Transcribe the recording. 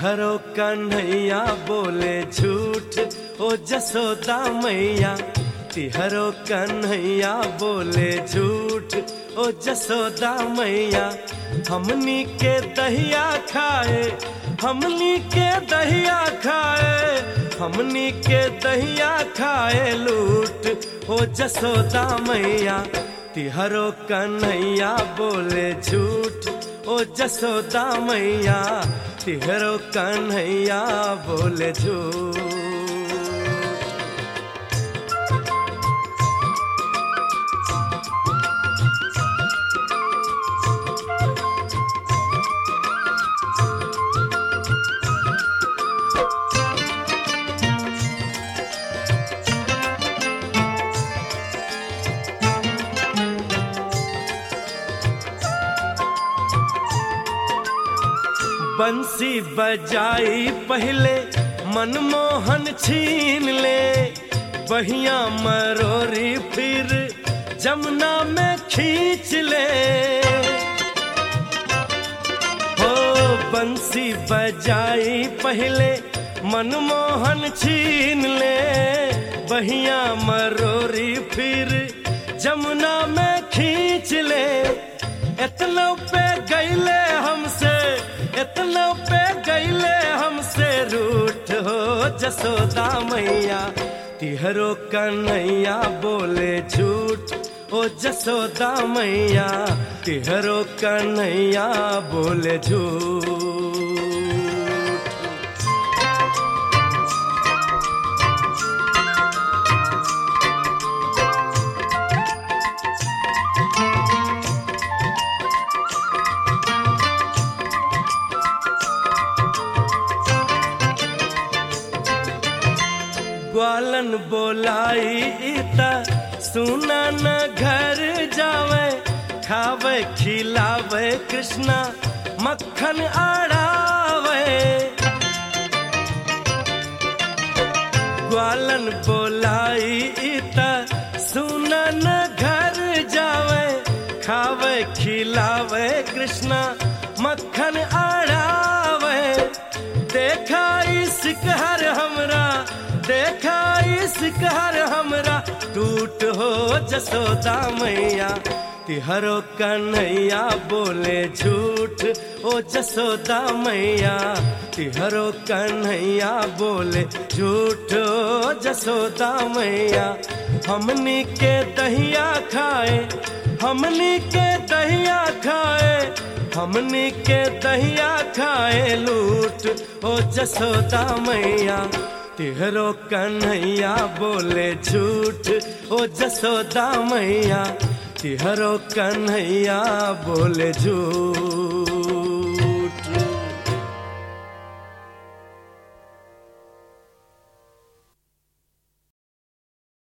तिहरो कन्हैया बोले झूठ ओ जसोदा मैया तिहरो कन्हैया बोले झूठ ओ जसोदा मैया हमनी के दहिया खाए हमनी के दहिया खाए हमनी के दहिया खाए लूट ओ जसोदा मैया तिहरो कन्हैया बोले झूठ ओ जसोदा मैया तिहरो कन्हैया बोले झूठ बंसी बजाई पहले मनमोहन छीन ले बहिया मरोरी फिर जमुना में खींच ले हो बंसी बजाई पहले मनमोहन छीन ले बहिया मरोरी फिर जमुना में खींच ले इतना पे गईले हमसे इतना पे गईले हमसे रूठ हो जसोदा मैया तिहरो कन्हैया बोले झूठ ओ जसोदा मैया तिहरो कन्हैया बोले झूठ ग्वालन बोलाई इता सुना न घर जावे खावे खिलावे कृष्णा मक्खन आड़ावे ग्वालन बोलाई इता सुना न घर जावे खावे खिलावे कृष्णा मक्खन आड़ावे देखा इश्क हर हमरा देखा इश्क हर हमरा टूट हो जसोदा मैया तिहरो कन्हैया बोले झूठ ओ जसोदा मैया तिहरो कन्हैया बोले झूठ ओ जसोदा मैया हमनी के दहिया खाए हमनी के दहिया खाए हमनी के दहिया खाए लूट ओ जसोदा मैया तिहरो कन्हैया बोले झूठ ओ जसोदा मैया तिहरो कन्हैया बोले झूठ